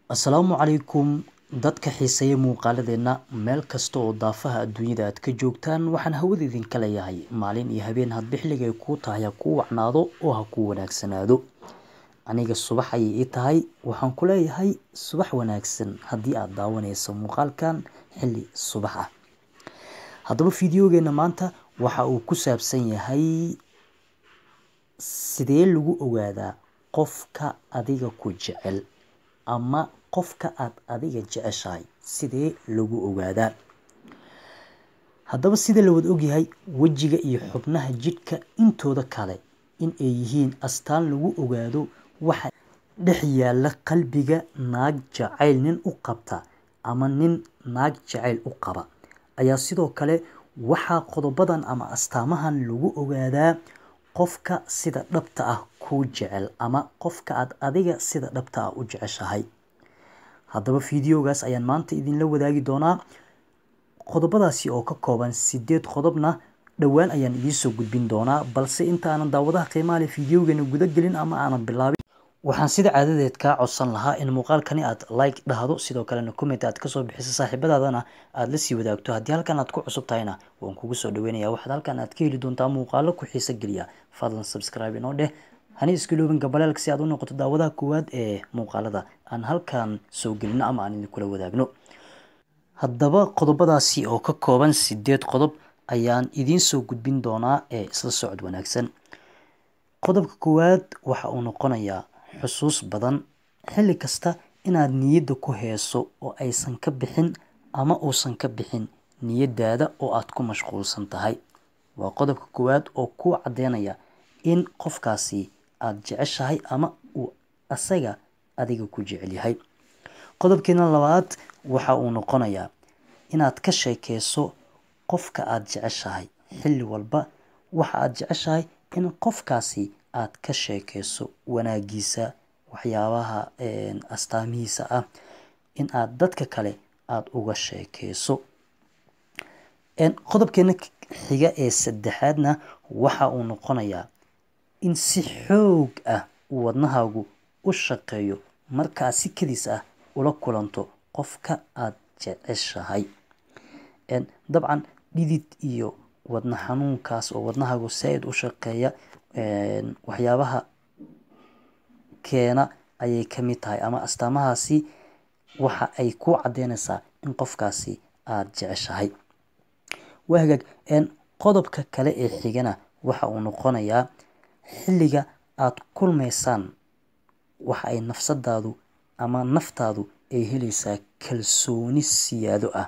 Asalaamu calaykum dadka xiiseeya muuqaaladeena meel kasta oo daafaha adduunyada aad ka joogtaan waxaan hawada idinka leeyahay maalin iyo habeen hadba xilliga ay kuu tahay ha kuu wacnaado oo ha kuu wanaagsanaado aniga subax ayay ii tahay waxaan ku leeyahay subax wanaagsan haddii aad daawanayso muuqaalkan xilli subax ah haddaba fiidiyogeena maanta waxa uu ku saabsan yahay sidee lagu ogaadaa qofka adiga ku jecel ama qofka aad adiga jeceshahay sidee lagu ogaadaa haddaba sida la wada ogyahay wejiga iyo xubnaha jidhka intooda kale in ay yihiin astaan lagu ogaado waxa dhex yaalla qalbiga naag jacayl nin u qabta ama nin naag jacayl u qaba ayaa sidoo kale waxaa qodobadan ama astaamahan lagu ogaadaa qofka sida dhabta ah kuu jecel ama qofka aad adiga sida dhabta ah u jeceshahay haddaba fiidiyogaas ayaan maanta idinla wadaagi doonaa qodobadaasi oo ka kooban sideed qodobna dhowaan ayaan idiin soo gudbin doonaa balse inta aanan daawadaha qiimaha leh fiidiyogeena guda gelin ama aanan bilaabin waxaan sida caadadeed kaa codsan lahaa in muuqaalkani aad like dhahdo sidoo kalena comment aad kasoo bixiso saaxiibadaadana aad la sii wadaagto haddii halkan aad ku cusub tahayna waan kugu soo dhaweynaya waxaad halkan aad ka heli doontaa muuqaalo ku xiiso geliya fadlan subscribe inoo dheh hani iskiloobin gabaleelka si aad u noqoto daawadaha koowaad ee muuqaalada aan halkan soo gelino ama aan idinkula wadaagno haddaba qodobadaasi oo ka kooban sideed qodob ayaan idiin soo gudbin doonaa ee isla socod wanaagsan qodobka koowaad waxa uu noqonayaa xusuus badan xilli kasta inaad niyadda ku heeso oo aysan ka bixin ama uusan ka bixin niyadaada oo aad ku mashquulsan tahay waa qodobka koowaad oo kuu caddeynaya in qofkaasi aad jeceshahay ama uu asaga adiga ku jecel yahay qodobkeena labaad waxa uu noqonayaa inaad ka sheekeyso qofka aad jeceshahay xilli walba waxa aad jeceshahay in qofkaasi aad ka sheekeyso wanaagiisa waxyaabaha astaamihiisa ah in aad dadka kale aada uga sheekeyso qodobkeena xiga ee saddexaadna waxa uu noqonayaa in si xoog ah uu wadnahaagu u shaqeeyo markaa si kadis ah ula kulanto qofka aad jeceshahay dabcan dhidid iyo wadna xanuunkaas oo wadnahaagu saa-id u shaqeeya waxyaabaha keena ayay ka mid tahay ama astaamahaasi waxa ay ku caddeynaysaa in qofkaasi aada jeceshahay waa hagaag qodobka kale ee xigana waxa uu noqonayaa xilliga aad kulmaysaan waxa ay nafsadaadu ama naftaadu ay helaysaa kalsooni siyaado ah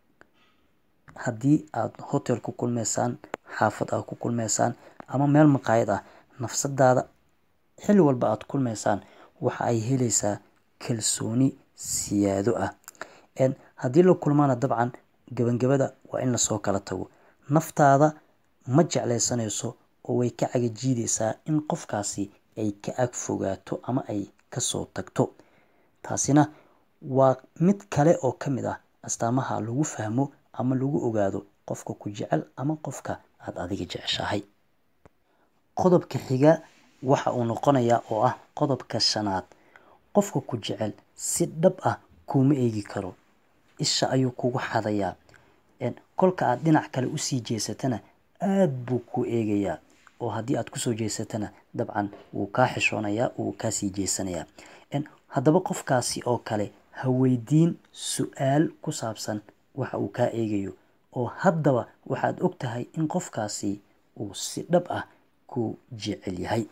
haddii aad hotel ku kulmaysaan xaafad aad ku kulmaysaan ama meel maqaayad ah nafsadaada xilli walba aad kulmaysaan waxa ay helaysaa kalsooni siyaado ah haddii la kulmaana dabcan gabangabada waa in lasoo kala tago naftaada ma jeclaysanayso oo way ka cagajiideysaa in qofkaasi ay ka ag fogaato ama ay kasoo tagto taasina waa mid kale oo ka mid ah astaamaha lagu fahmo ama lagu ogaado qofka ku jecel ama qofka aada adiga jeceshahay qodobka xiga waxa uu noqonayaa oo ah qodobka shanaad qofka ku jecel si dhab ah kuuma eegi karo isha ayuu kugu xadayaa kolka aad dhinac kale usii jeesatana aada buu ku eegayaa oo haddii aad kusoo jeesatana dabcan wuu kaa xishoonayaa wuu kaasii jeesanayaa haddaba qofkaasi oo kale ha weydiin su-aal ku saabsan waxa uu kaa eegayo oo haddaba waxaad og tahay in qofkaasi uu si dhab ah ku jecel yahay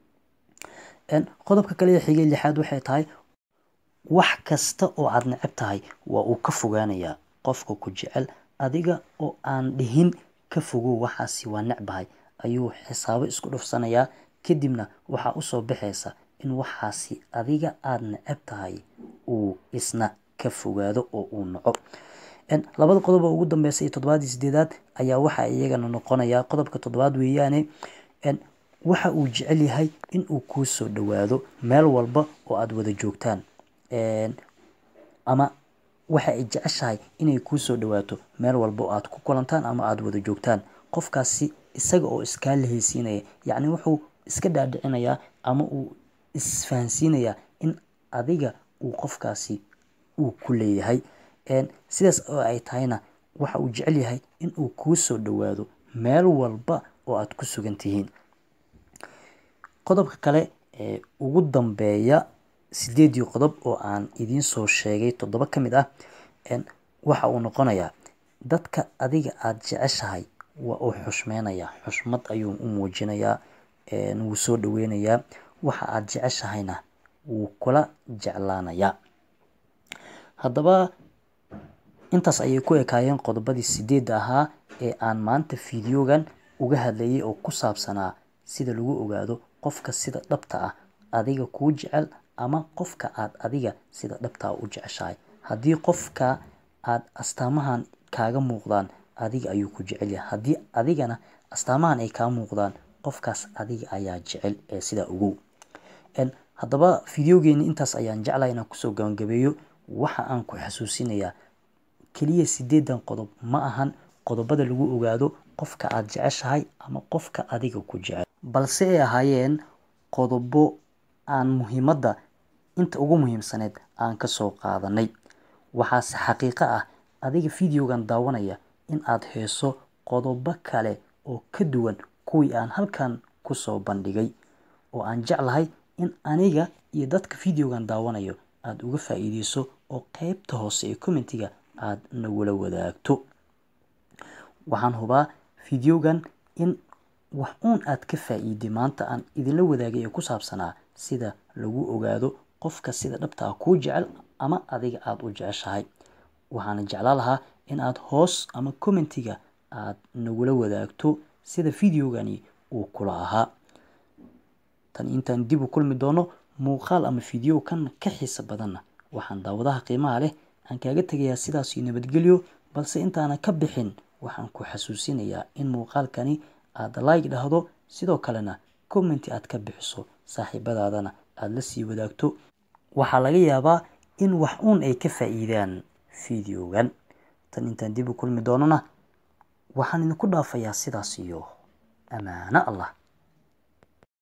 qodobka kale ee xigay lixaad waxay tahay wax kasta oo aad necab tahay waa uu ka fogaanayaa qofka ku jecel adiga oo aan dhihin ka fogow waxaasi waa necbahay ayuu xisaabo isku dhufsanayaa kadibna waxaa usoo baxaysa in waxaasi adiga aada necab tahay uu isna ka fogaado oo uu naco labada qodob oo ugu dambeysa iyo toddobaadii sideedaad ayaa waxa iyagana noqonayaa qodobka toddobaad weeyaane waxa uu jecel yahay in uu kuu soo dhowaado meel walba oo aada wada joogtaan ama waxa ay jeceshahay inay kuu soo dhowaato meel walba oo aad ku kulantaan ama aada wada joogtaan qofkaasi isaga oo iskaa lahaysiinaya yacni wuxuu iska dhaadhicinayaa ama uu isfahansiinayaa in adiga uu qofkaasi uu ku leeyahay sidaas oo ay tahayna waxa uu jecel yahay in uu kuu soo dhowaado meel walba oo aad ku sugan tihiin qodobka kale ee ugu dambeeya sideedii qodob oo aan idiin soo sheegay toddoba ka mid ah waxa uu noqonayaa dadka adiga aada jeceshahay waa uu xushmeynayaa xushmad ayuu u muujinayaa wuu soo dhoweynayaa waxa aada jeceshahayna wuu kula jeclaanayaa haddaba intaas ayay ku ekaayeen qodobadii sideedda ahaa ee aan maanta fideogan uga hadlayay oo ku saabsanaa sida lagu ogaado qofka sida dhabta ah adiga kuu jecel ama qofka aad adiga sida dhabtaa u jeceshahay haddii qofka aad astaamahan kaaga muuqdaan adiga ayuu ku jecel yahay haddii adigana astaamahan ay kaa muuqdaan qofkaas adiga ayaa jecel ee sidaa ogow haddaba fideogeeni intaas ayaan jeclahay inaan kusoo gabagabeeyo waxa aan ku xasuusinayaa keliya sideedan qodob ma ahan qodobada lagu ogaado qofka aad jeceshahay ama qofka adiga ku jecel balse ay ahaayeen qodobo aan muhiimadda inta ugu muhiimsaneyd aan ka soo qaadanay waxaase xaqiiqo ah adiga fideogan daawanaya in aad heeso qodobo kale oo ka duwan kuwii aan halkan kusoo bandhigay oo aan jeclahay in aniga iyo dadka fideogan daawanayo aada uga faa-iideyso oo qeybta hoose ee commentiga aada nagula wadaagto waxaan hubaa fideogan in wax uun aad ka faa-iiday maanta aan idinla wadaagay ee ku saabsanaa sida lagu ogaado qofka sida dhabta ah kuu jecel ama adiga aada u jeceshahay waxaana jeclaa lahaa in aad hoos ama commentiga aad nagula wadaagto sida fideogani uu kula ahaa tan intaan dib u kulmi doono muuqaal ama fideo kan ka xiisa badanna waxaan daawadaha qiimaha leh aan kaaga tegayaa sidaasio nabadgelyo balse intaana ka bixin waxaan ku xasuusinayaa in muuqaalkani aada like dhahdo sidoo kalena commenti aad ka bixiso saaxiibadaadana aada la sii wadaagto waxaa laga yaabaa in wax uun ay ka faa-iidaan fideogan tan intaan dib u kulmi doonona waxaan idinku dhaafayaa sidaas iyo amaano allah